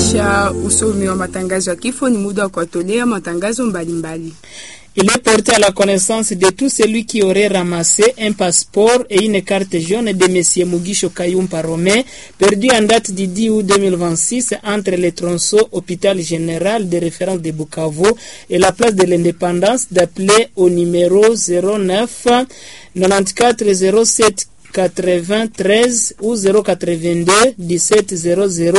kisha usomi wa matangazo ya kifo, ni muda wa kuwatolea matangazo mbalimbali. Il est porté à la connaissance de tout celui qui aurait ramassé un passeport et une carte jaune de M. Mugisho Kayumpa Romé, perdu en date du 10 août 2026 entre le tronçon hôpital général de référence de Bukavu et la place de l'indépendance d'appeler au numéro 09 94 07 93 ou 082 17 00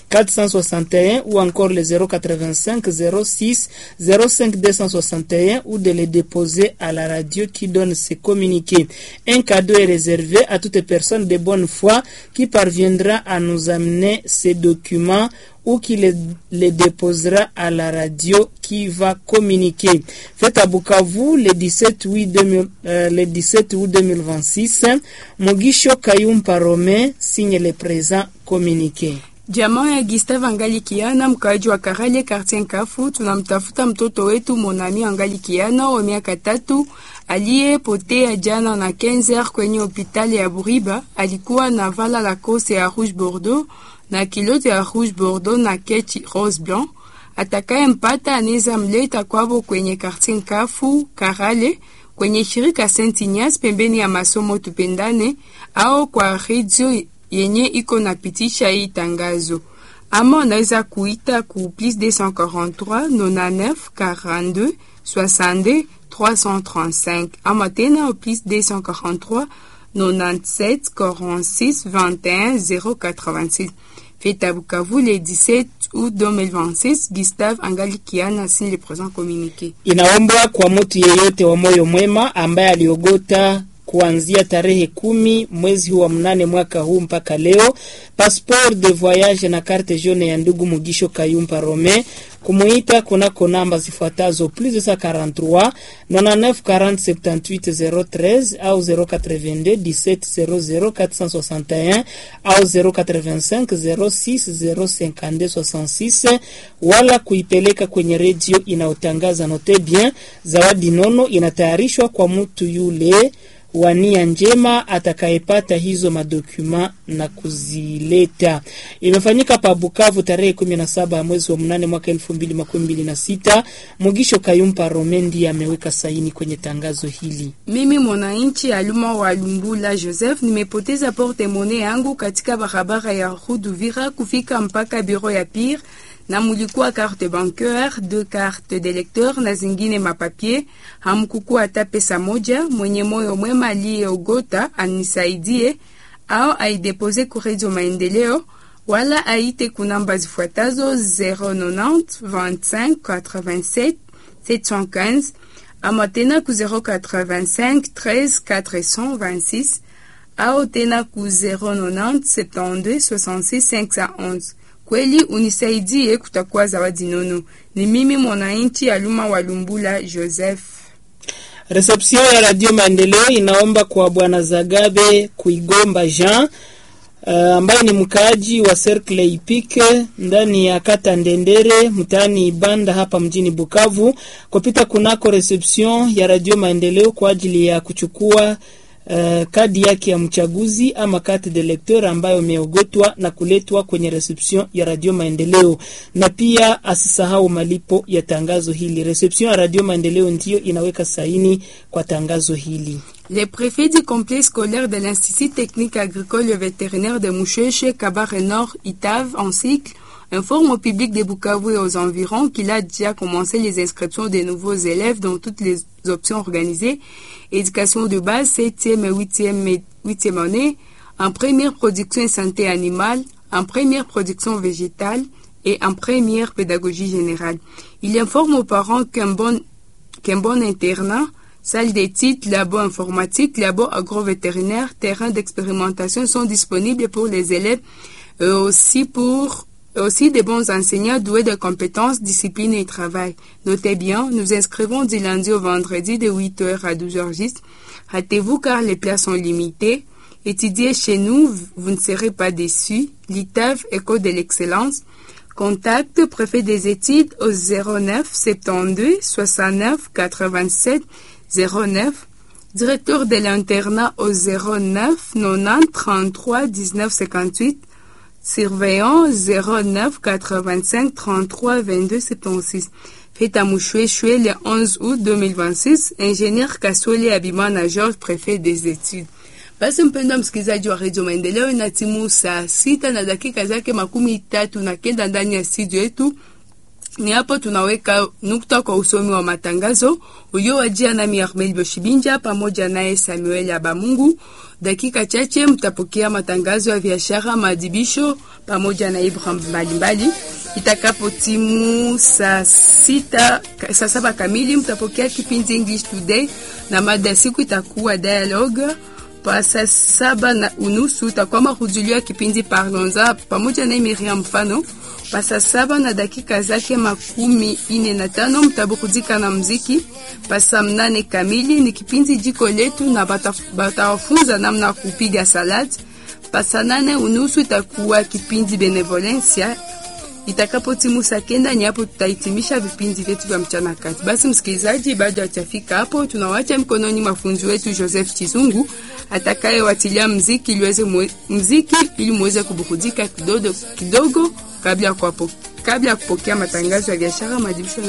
461 ou encore le 085 06 05 261 ou de les déposer à la radio qui donne ces communiqués. Un cadeau est réservé à toute personne de bonne foi qui parviendra à nous amener ces documents ou qui les, les, déposera à la radio qui va communiquer. Fait à Bukavu le 17 août, 2000, euh, le 17 août 2026, Mugisho Kayumpa Rome signe le présent communiqué. Jamaa ya Gustave Angali Kiana, mkaaji wa Karale Quartier Nkafu, tunamtafuta mtoto wetu Monami Angali Kiana wa miaka tatu aliyepotea jana na Kenzer kwenye hospitali ya Buriba. Alikuwa na vala la kose ya rouge bordeaux na kilote ya rouge bordeaux na kechi rose blanc. Atakaye mpata anaweza mleta kwabo kwenye Quartier Nkafu Karale kwenye shirika Saint Ignace pembeni ya masomo Tupendane au kwa radio yenye iko napitisha hii tangazo, ama unaweza kuita ku plus 243 99 42 62 335 ama tena plus 243 97 46 21 086. Fête à Bukavu le 17 août 2026. Gustave Angali Kiana signe le présent communiqué. Inaombwa kwa mtu yeyote wa moyo mwema ambaye aliogota kuanzia tarehe kumi mwezi huu wa mnane mwaka huu mpaka leo passeport de voyage na carte jaune ya ndugu Mugisho Kayumpa Rome kumuita kunako namba zifuatazo plus 243 99 40 78 013 au 082 17 00 461 au 085 06 052 66 wala kuipeleka kwenye redio inayotangaza note bien. Zawadi nono inatayarishwa kwa mtu yule wa nia njema atakayepata hizo madokuma na kuzileta. Imefanyika pa Bukavu tarehe 17 ya mwezi wa mnane mwaka 2026. Mugisho Kayumpa Romendi ameweka saini kwenye tangazo hili. Mimi mwananchi Aluma wa Lumbula Joseph nimepoteza porte monnaie yangu katika barabara ya Rue d'Uvira kufika mpaka bureau ya Pire na mulikuwa carte bancaire, deux carte de lecteur na zingine mapapier. Hamkukua hata pesa moja. Mwenye moyo mwema aliyeogota anisaidie au aidepose ku Radio Maendeleo wala aite kunamba zifuatazo 090 25 87 715 ama tena ku 085 13 426 au tena ku 090 72 66 511. Kweli unisaidie, kutakuwa zawadi nono. Ni mimi mwananchi Aluma wa Lumbula Joseph. Reception ya Radio Maendeleo inaomba kwa bwana Zagabe Kuigomba Jean uh, ambaye ni mkaaji wa Cercle Ipike ndani ya kata Ndendere mtaani Ibanda hapa mjini Bukavu kupita kunako reception ya Radio Maendeleo kwa ajili ya kuchukua Uh, kadi yake ya mchaguzi ama carte de lecteur ambayo imeogotwa na kuletwa kwenye reception ya Radio Maendeleo, na pia asisahau malipo ya tangazo hili. Reception ya Radio Maendeleo ndiyo inaweka saini kwa tangazo hili. Le préfet du complexe scolaire de l'Institut technique agricole et vétérinaire de Moucheche, Kabare Nord, Itave, en cycle, informe au public de Bukavu et aux environs qu'il a déjà commencé les inscriptions des nouveaux élèves dans toutes les options organisées, éducation de base, 7e et 8e, 8e année, en première production et santé animale, en première production végétale et en première pédagogie générale. Il informe aux parents qu'un bon, qu'un bon internat, salle d'études, labo informatique, labo agrovétérinaire, terrain d'expérimentation sont disponibles pour les élèves et aussi pour aussi des bons enseignants doués de compétences, discipline et travail. Notez bien, nous inscrivons du lundi au vendredi de 8h à 12h10. Hâtez-vous car les places sont limitées. Étudiez chez nous, vous ne serez pas déçus. L'ITAV, École de l'excellence. Contact préfet des études au 09 72 69 87 09. Directeur de l'internat au 09 90 33 19 58. surveillant 09 85 33 22 76. Fête à Mouchoué-Choué le 11 août 2026. Ingénieur Kaswele Abimana George, préfet des études. Basi mpendwa msikilizaji wa redio Maendeleo, ina timu saa sita na dakika zake makumi tatu na kenda ndani ya studio yetu. Ni hapo tunaweka nukta kwa usomi wa matangazo uliowajia nami Armel Boshibinja pamoja naye Samuel Abamungu. Dakika chache mtapokea matangazo ya biashara, maadhibisho pamoja na ibra mbalimbali. Itakapo timu saa sita, saa saba kamili mtapokea kipindi English Today na mada siku itakuwa dialogue pa saa saba na unusu utakuwa mahudhulio ya kipindi Parlons-en pamoja na Miriam Mfano. Pa saa saba na dakika zake makumi ine na tano mtaburudika na mziki. Pa saa mnane kamili ni kipindi jiko letu na batawafunza namna ya kupiga salad. Pa saa nane unusu itakuwa kipindi Benevolencia itakapo timu saa kenda ni hapo tutahitimisha vipindi vyetu vya mchana kati. Basi msikilizaji, bado hajafika hapo, tunawacha mkononi mafunzi wetu Joseph Chizungu atakayewatilia mziki ili uweze mziki ili muweze kuburudika kidogo kidogo kabla ya kabla ya kupokea matangazo ya biashara, madibisho